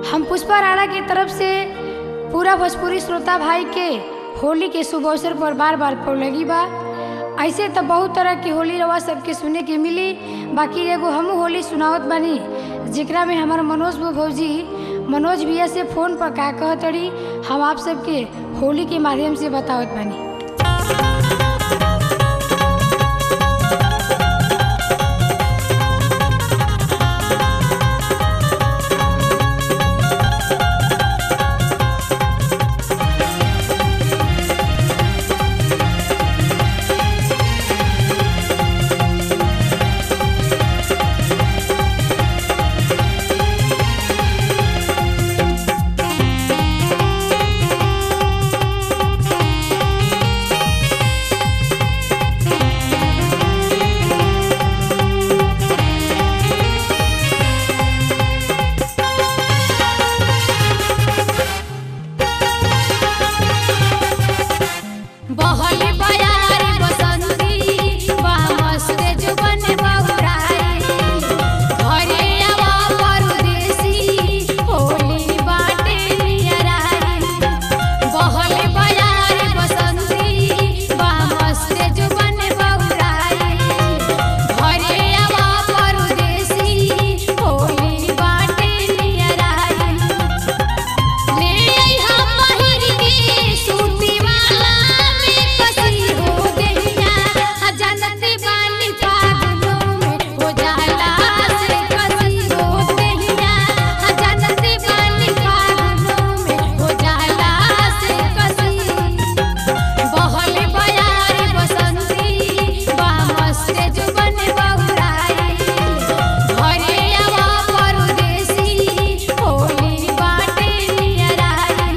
हम पुष्पा राणा की तरफ से पूरा भोजपुरी श्रोता भाई के होली के शुभ अवसर पर बार बार लगी बा ऐसे तो बहुत तरह की होली रवा सबके सुने के मिली बाकी एगो हमू होली सुनावत बानी जेकरा में हमार मनोज भौजी मनोज भैया से फोन पर का कहतड़ी हम आप सबके होली के माध्यम से बतावत बानी बहल बयार बसंती वाह मस्त जुबन बहुराई घरे आवा परदेसी होली बाटे नियराई बहल बयार बसंती वाह मस्त जुबन बहुराई घरे आवा परदेसी होली बाटे नियराई ले हम पहिर के सूती वाला में कसी हो गइया जनत बानी पागलों में हो जाला से कसी हो गइया जनत बानी पागलों में हो जाला से कसी बहल बयार बसंती बा मस्त जुबन बहुराई घरे आवा परदेसी होली बाटे नियराई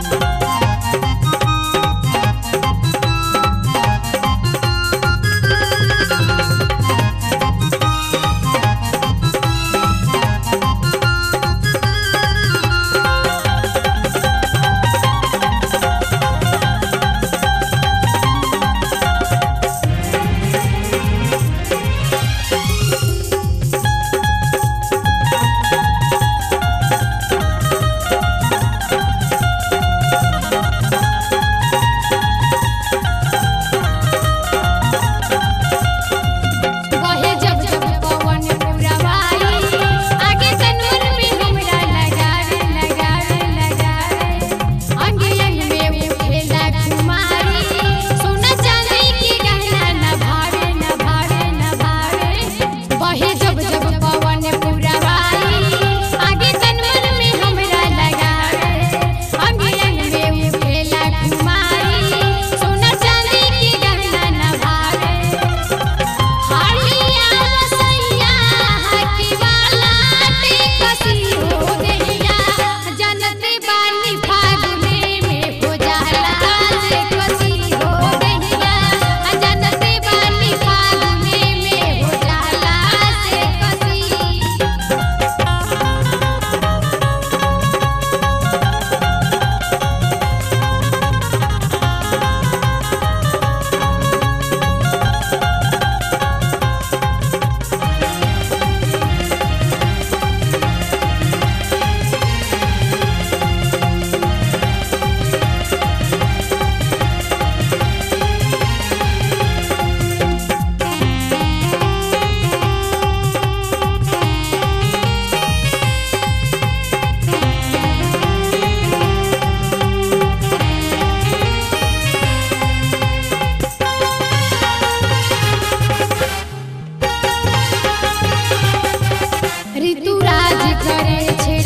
बहे जब जब पवन पुरवाई आगे तनूर में हमरा लगावे लगावे लगावे अंग अंग में उठेला कुमारी सोना चांदी के गहना न भावे न भावे न भावे बहे जब जब पवन पुरवाई आगे तनूर में हमरा लगावे अंग अंग में उठेला कुमारी सोना चांदी के गहना न भावे हालिया रसैया हकी वाला ते कसी हो गइया जनत बानी फागुने में हो जाला से कसी हो गइया जनत बानी फागुने में हो जाला से कसी ऋतुराज करे छे